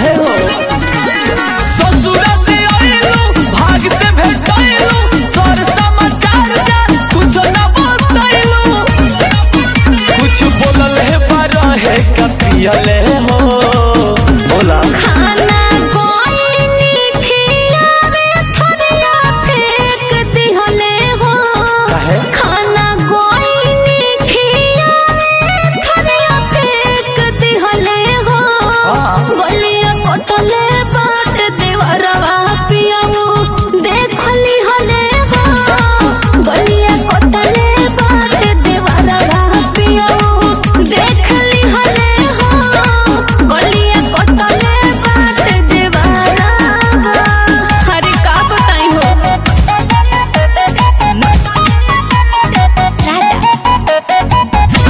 हो ससुरा से आइलू भाग से भेटाइलू सर समाचार जान कुछ ना बताइलू कुछ बोलल है पर है कपियले हो बोला खाना कोई खियावे थरिया फेंक दिहले हो काहे? खाना कोई खियावे थरिया फेंक दिहले हो हाँ। गलिया कटले बाट देवरवा पियऊ देखली हले हो गलिया कटले बाट देवरवा पियऊ देखली हले हो गलिया कटले बाट देवरवा हरे का बताई हो राजा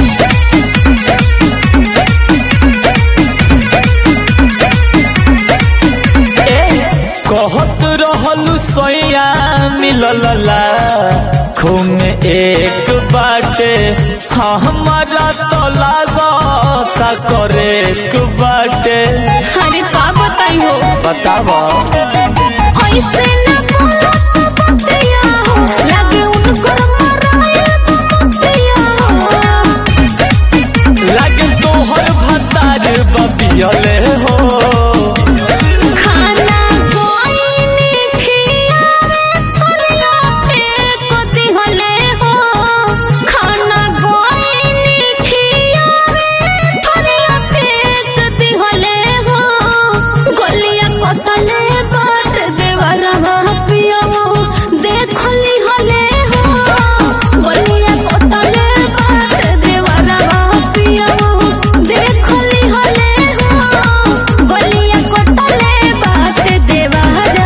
कहत रहलू सैया मिलला खून एक बाटे हाँ हमारा तो लागता करे एक बाटे हरे का बताई हो बतावा ऐसे न बोलो बतिया हो लगे उनको मराया बतिया हो लागे तोहर भतार बबियले हो खाना कोई ने खियावे थरिया फेंक दिहले हो खाना कोई ने खियावे थरिया फेंक दिहले हो गलिया कटले बाट देवरवा पियऊ देखली हले हो गलिया कटले बाट देवरवा पियऊ देखली हले हो गलिया कटले बाट देवरवा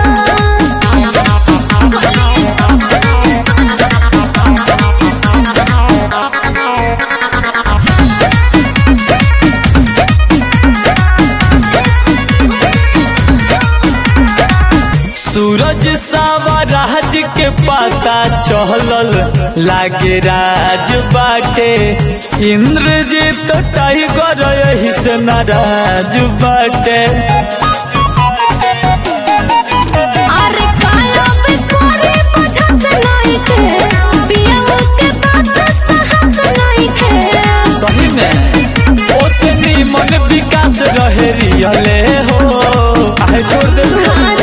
सूरज सावा राज के पता चहलल लागे राज बाटे इंद्रजीत टाइगर यही से नाराज बाटे अरे काला पे कोरे बुझत नहीं के पियऊ के बात सहत नहीं के सही में ओसे नीमन विकास रहे रियले हो आहे छोड़ दे खाना